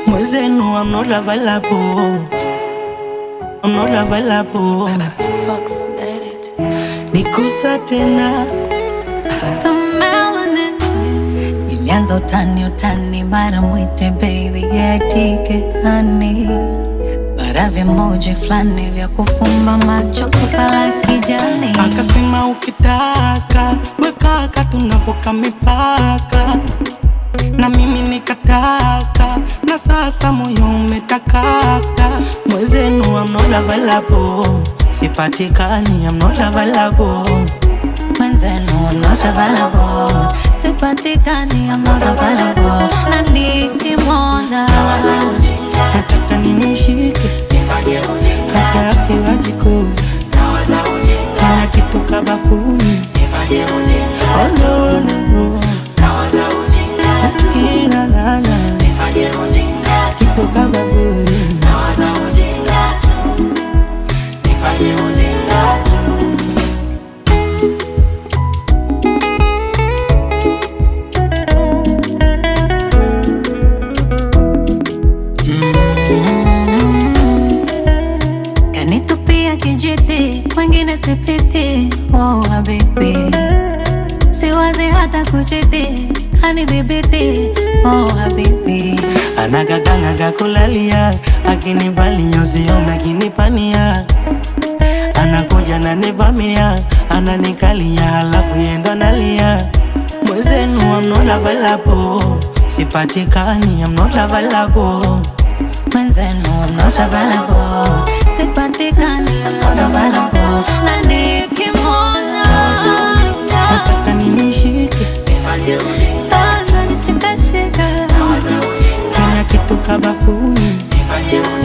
Mwezenu, I'm not available. I'm not available. Fox made it. Nikusa tena The melanin. Ilianza utani utani, mara mwite baby yatike hani, mara vimoji fulani vya kufumba macho kupala kijani. akasema, ukitaka wekaka, tunavuka mipaka, na mimi nikataka, na sasa moyo umetakata. Mwezenu, I'm not available. Sipatikani, I'm not available. Mwenzenu I'm not available, sipatikani I'm not available, na nikimwona Nataka nimshike hata akiwa jikoni, kila kitu kabafuni. Oh, no, no, no. Kila nana kitu kabafuni. kanitupia kijiti, kwengine sipiti. Oh habibi, siwazi hata kuchiti, kanidhibiti. Oh habibi, Anagaganaga kulalia, akinivalia usiome akinipania, anakuja nanivamia, ananikalia, halafu yendo nalia. Mwezenu, I'm not available. Sipatikani, I'm not available. mwenzenu I'm not available, sipatikani I'm not available, na nikimwona Nataka nimshike ananishikashika kila kitu kabafuni.